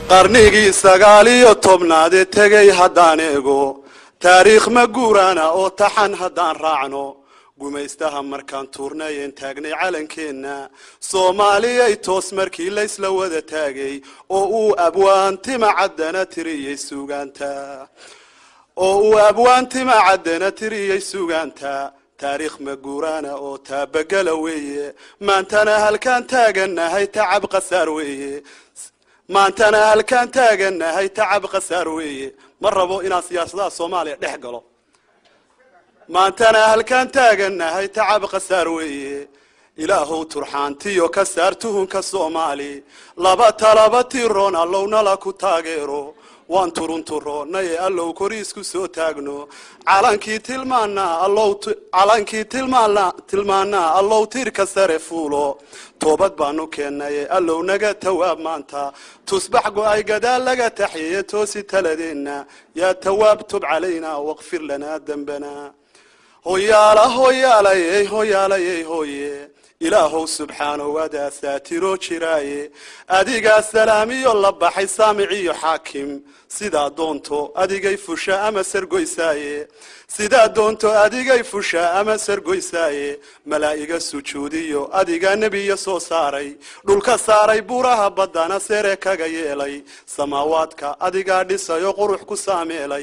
qarnigii sagaal iyo tobnaadee tegay haddaan eego taariikh ma guuraana oo taxan haddaan raacno gumaystaha markaan tuurnayen taagnay calankeenna soomaaliyay toos markii laysla wada taagay oo uu abwaantima caddana tiriyey sugaanta oo uu abwaantima caddana tiriyey sugaanta taariikh maguuraana oo taabagala weeye maantana halkaan taagannahay tacab qasaar weeye maantana halkaan taagannahay tacab qasaar weeye ma rabo inaan siyaasadaha soomaaliya dhex galo maantana halkaan taagannahay tacab qasaar weeye ilaahow turxaantiyo ka saar tuhunka soomaali laba talaba tiroon allownala ku taageero waan turunturoonnaye allow koriisku soo taagno calankii tilmaanaa allow calankii tilmaana tilmaanaa allow tiirka sare fuulo toobad baanu keennaye allow naga tawaab maanta tusbax go-ay gadaal laga taxyeeye toosi taladeenna yaa tawaab tub calaynaa waqfir lanaa dembana hoyaala hoyaalayey hoyaalayey hooye ilaahow subxaanahu wadaa saatiroo jiraaye adigaa salaamiyo la baxay saamiciyo xaakim sidaa doonto adigay fusha ama sargoysaaye sidaa doonto adigay fusha ama sargoysaaye malaa'iga sujuudiyo adigaa nebiya soo saaray dhulka saaray buuraha baddana sere kaga yeelay samaawaadka adigaa dhisayo qurux ku saameelay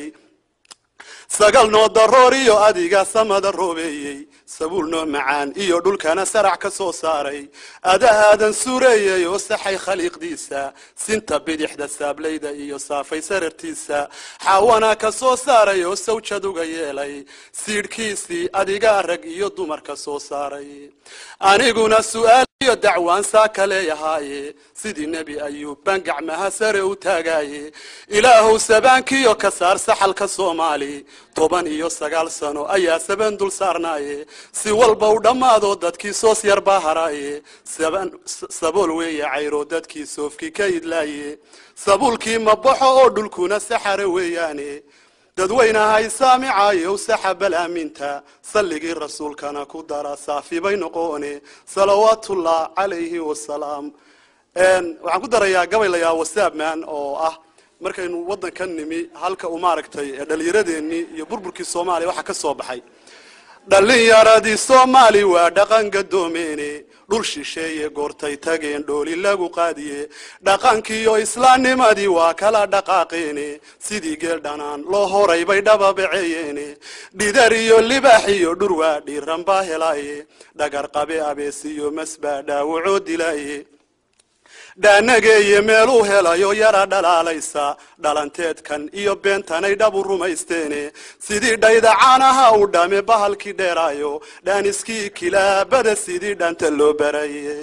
sagal noo daroor iyo adiga samada roobeeyey sabuul noo macaan iyo dhulkana sarac ka soo saaray adahaadan suureeyey oo saxay khaliiqdiisa sinta bidixda saablayda iyo saafay sarartiisa xaawana ka soo saaray oo sawjad uga yeelay siidhkiisii adigaa rag iyo dumar ka soo saaray aniguna su'aal iyo dacwaan saa ka leeyahaaye sidii nebi ayuub baan gacmaha sare u taagaaye ilaahow sabaankiyo ka saar saxalka soomaali toban iyo sagaal sano ayaa saban dul saarnaaye si walba u dhammaado dadkii soos yar baa haraaye sabool weeye cayro dadkii soofkii ka idlaaye sabuulkii ma baxo oo dhulkuna saxare weeyaane dadweynahay saamicayow saxabal aaminta salligii rasuulkana ku dara saafi bay noqoone salawaatullah calayhi wasalaam waxaan ku darayaa gabaylayaa wasaabman oo ah markaynu waddanka nimi halka uu maaragtay dhallinyaradeenii iyo burburkii soomaaliya waxaa ka soo baxay dhallinyaradii soomaali waa dhaqan gadoomeene dhul shisheeye goortay tageen dhooli lagu qaadiye dhaqankiiyo islaamnimadii waa kala dhaqaaqeene sidii geel dhanaan loo horay bay dhababaceeyeene dhidar iyo libaax iyo dhurwaa dhiiran baa helaaye dhagar qabe abeesiyo masbaa dhaawacoo dilaaye dhaanageeye meeluu helayo yara dhalaalaysa dhalanteedkan iyo beentanay dhabu rumaysteene sidii dhaydacaanaha u dhame bahalkii dheeraayo dhaaniskii kilaabada sidii dhanta loo baraye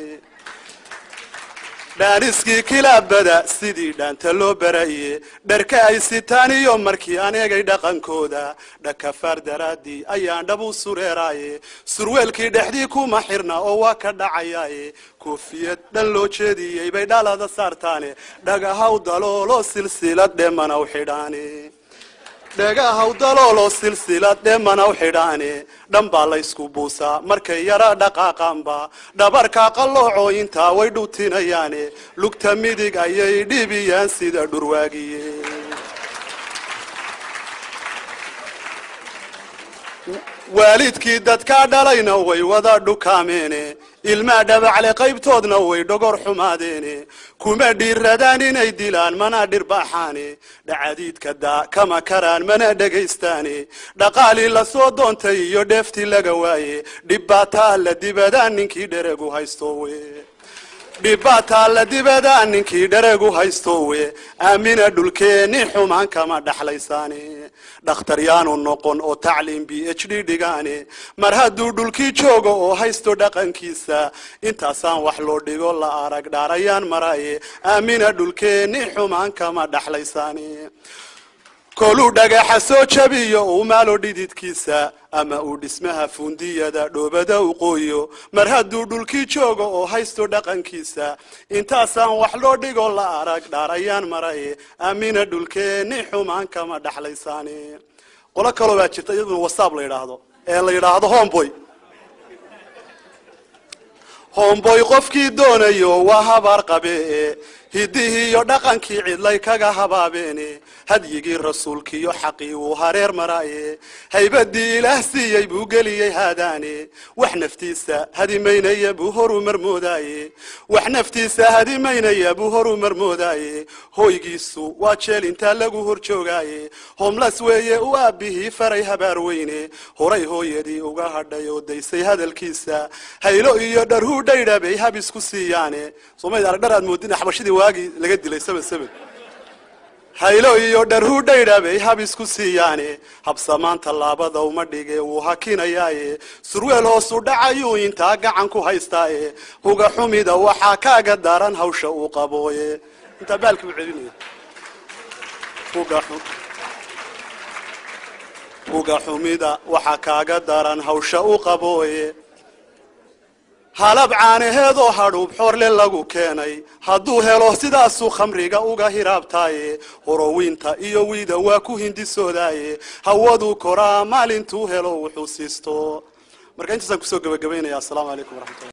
dhaaniskii kilaabada sidii dhaanta loo baraye dharka ay sitaan iyo markii aan egay dhaqankooda dhakafaar daraaddii ayaan dhab u sureeraaye surweelkii dhexdii kuma xirna oo waa ka dhacayaaye koofiyad dhan loo jeediyey bay dhalada saartaane dhagahaw daloolo silsilad dhemanaw xidhaane dhagahaw daloolo silsilad dhemanaw xidhaane dhan baa laysku buusaa markay yara dhaqaaqaanba dhabarka qallooco intaa way dhutinayaane lugta midig ayay dhibiyaan sida dhurwaagiye waalidkii dadkaa dhalayna way wada dhukaameene ilmaa dhabacle qaybtoodna way dhogor xumaadeene kuma dhiiradaan inay dilaan mana dhirbaaxaane dhacadiidka daa kama karaan mana dhegaystaane dhaqaalii lasoo doontay iyo dheeftii laga waaye dhibbaataa la dibadaan ninkii dheregu haysto we dhibbaataa la dibadaan ninkii dheregu haysto we aamina dhulkeeni xumaan kama dhaxlaysaane dhakhtar yaanu noqon oo tacliim b h d dhigaane mar hadduu dhulkii joogo oo haysto dhaqankiisa intaasaan wax loo dhigo la arag dhaarayaan maraye aamina dhulkeeni xumaan kama dhaxlaysaane koluu dhagaxa soo jabiyo uu maalo dhididkiisa ama uu dhismaha fundiyada dhoobada u qooyo mar hadduu dhulkii joogo oo haysto dhaqankiisa intaasaan wax loo dhigo la arag dhaarayaan maraye aamina dhulkeeni xumaan kama dhaxlaysaane qolo kaloo baa jirta iyaduna wasaab la yidhaahdo ee la yidhaahdo homeboy homeboy qofkii doonayo waa habaar qabe hiddihii iyo dhaqankii cidlay kaga habaabeene hadyigii rasuulkiiyo xaqii wuu hareer maraaye haybadii ilaah siiyey buu geliyey haadaane wax naftiisa hadimaynaya buu horu marmoodaaye wax naftiisa hadimaynaya buu horu marmoodaaye hoygiisu waa jeel intaa lagu hor joogaaye homlas weeye u aabbihii faray habaar weyne horay hooyadii uga hadhay oo daysay hadalkiisa haylo iyo dharhuu dhaydha bay hab isku siiyaane soomaalida arag dhar aad moodina xabashidii waagii laga dilay saban saban haylo iyo dharhuu dhaydha bay hab isku siiyaane habsamaan tallaabada uma dhige wuu hakinayaaye surweel hoosu dhacayuu intaa gacan ku haystaaye huga xumida waxaa kaaga daran hawsha uu qabooye intaa baalkii u celinaya huga xum huga xumida waxaa kaaga daran hawsha u qabooye halab caanaheedoo hadhuub xoorle lagu keenay hadduu helo sidaasuu khamriga uga hiraabtaaye horowiinta iyo wiida waa ku hindisoodaaye hawaduu koraa maalintuu helo wuxuu siisto marka intaasaan kusoo gebagabaynaya assalaamu calaykum waraxmatullah